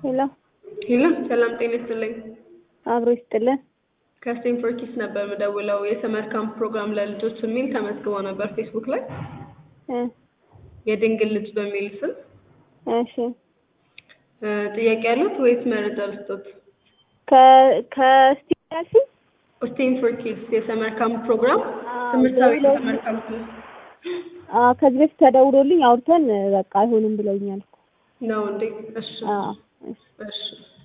ሄሎ ሄሎ ሰላም ጤና ይስጥልኝ። አብሮ ይስጥልን። ከስቴንፎርድ ኪድስ ነበር የምደውለው የሰመር ካምፕ ፕሮግራም ለልጆች የሚል ተመዝግቦ ነበር ፌስቡክ ላይ እ የድንግል ልጅ በሚል ስም እሺ እ ጥያቄ ያሉት ወይስ መረጃ ልስጦት? ከ ከስቲያሲ ስቴንፎርድ ኪድስ የሰመር ካምፕ ፕሮግራም አዎ፣ ትምህርታዊ ደውለው- የሰመር ካምፕ ነው አ ከዚህ በፊት ተደውሎልኝ አውርተን በቃ አይሆንም ብለውኛል። ነው እንዴ? እሺ አዎ እሺ። እሺ